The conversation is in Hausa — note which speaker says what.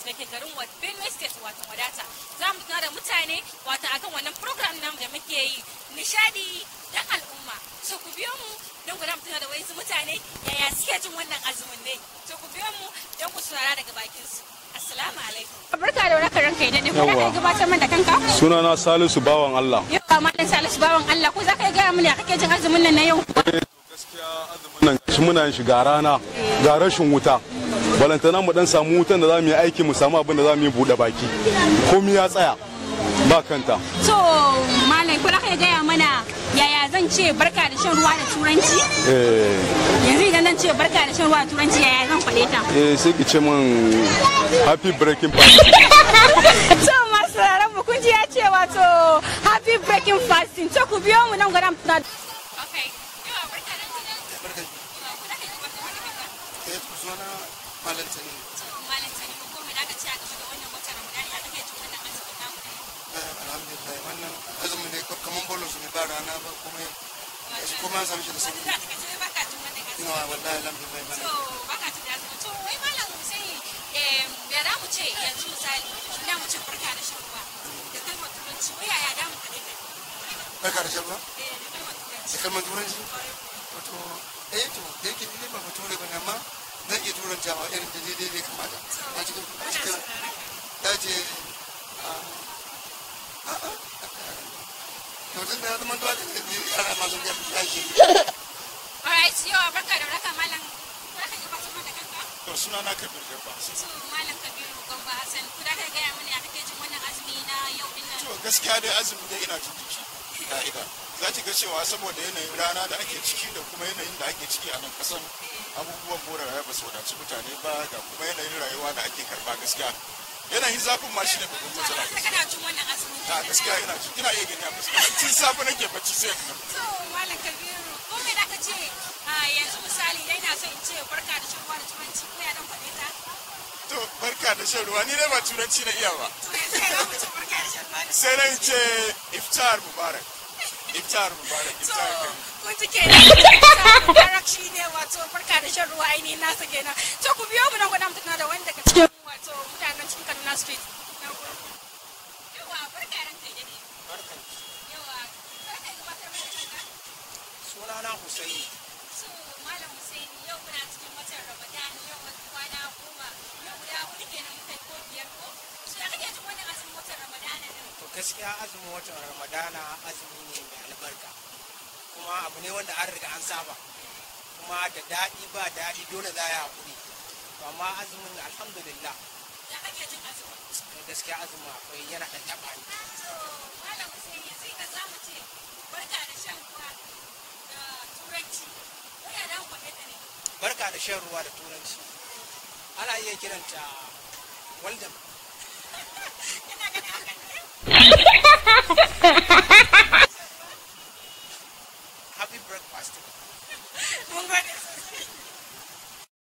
Speaker 1: da ke garin Benue State wato wadata za mu tuna da mutane wato akan wannan program namu da muke yi nishadi dan al'umma so ku biyo mu don ku mu tuna da wasu mutane yaya suke jin wannan azumin ne so ku biyo mu don ku saurara daga bakin su assalamu alaikum barka da warhaka ranka idan ne ko za ka gabatar mana da kanka
Speaker 2: sunana salisu bawan allah
Speaker 1: yau ba malam salisu bawan Allah ko za ka gaya mana kake jin azumin nan na yau
Speaker 2: gaskiya azumin nan shi muna yin shi ga rana ga rashin wuta balantana mu dan samu wutan da za mu yi aiki mu samu abin da za mu yi buɗe baki komi ya tsaya ba kanta
Speaker 1: to malam ko za ka gaya mana yaya zan ce barka da shan ruwa da turanci
Speaker 2: eh
Speaker 1: yanzu idan zan ce barka da shan ruwa da turanci yaya zan faɗe ta
Speaker 2: eh sai ki ce min happy breaking fast
Speaker 1: to masu sauraron mu kun ji ya ce wato happy breaking fasting to ku biyo mu nan gwaram na okay yawa barka da
Speaker 3: barka eh suna malam tani
Speaker 1: malam sani ko me da ka ce a game da wannan watan Ramadan ya kake jin wannan azumin namu
Speaker 3: alhamdulillah wannan azumi ne kaman bolos ne ba rana ba kuma shi kuma an samu shi da sauki
Speaker 1: za ka ce baka jin wannan azumin
Speaker 3: ina wallahi alhamdulillah
Speaker 1: to
Speaker 3: malam
Speaker 1: baka jin da azumin to wai malam sai eh ya da mu ce yanzu misali ina mu ce barka da shan ruwa da kalmar turanci wai yaya da mu kaɗai da
Speaker 3: barka da shabba
Speaker 1: eh da kalmar turanci
Speaker 3: da kalmar turanci wato eh to da yake ni ba bature ba ne amma zan iya turantawa irin da daidai ne kamata a cikin a cikin ya ce to tun da ya zama dole ne yara masu ya shi
Speaker 1: alright yau barka da raka malam za ka gabatar mana da kanka
Speaker 4: to suna na kabir jabba
Speaker 1: to malam kabiru gamba hassan ku da ka gaya mana ya kake jin wannan azumi na yau din nan
Speaker 4: to gaskiya dai azumi dai ina jin jiki ka'ida za ki ga cewa saboda yanayin rana da ake ciki da kuma yanayin da ake ciki a nan kasan abubuwan more rayuwa ba su wadaci mutane ba ga kuma yanayin rayuwa da ake karba gaskiya yanayin zafin ma shine babban matsala
Speaker 1: Sai kana jin wannan azumin
Speaker 4: a gaskiya ina ji ina iya gani a fuska tun safe nake bacci sai ka
Speaker 1: to malam kabiru ko me da ka ce a yanzu misali dai na so in ce barka da shan ruwa da turanci ko ya dan faɗe ta
Speaker 4: to barka da shan ruwa ni dai ba turanci na iya ba
Speaker 1: to yanzu ya mu ce barka da shan ruwa da
Speaker 4: sai na ce iftar mubarak iftar mubarak
Speaker 1: to
Speaker 4: iftar kan
Speaker 1: kun ji kenan mubarak shi ne wato barka da shan ruwa ainihin nasa kenan to ku biyo mu nan gwada mutuna da wani daga cikin wato mutanen cikin kaduna street Na gode. yawa barka ran kai dade yawa barka gabatar mana da kanka
Speaker 3: sunana Husaini
Speaker 1: So, Malam Hussein yau muna cikin watan Ramadan yau wata kwana goma yau guda hudu kenan muka yi ko biyar ko? So, ya kake jin wannan azumin watan Ramadan din?
Speaker 5: to gaskiya azumin watan ramadana azumi ne mai albarka kuma abu ne wanda an riga an saba kuma da daɗi ba daɗi dole za a yi haƙuri to amma azumin alhamdulillah
Speaker 1: Ya kake jin azumin?
Speaker 5: to gaskiya azumin akwai yana ɗan taɓa ni
Speaker 1: So, Malam Hussein yanzu ina za mu ce barka da shan ruwa da turanci. Wai ya dawo kwaɗe da ne.
Speaker 5: barka da shan ruwa da turanci ana iya kiranta welcome
Speaker 1: Ina ganin haka ne.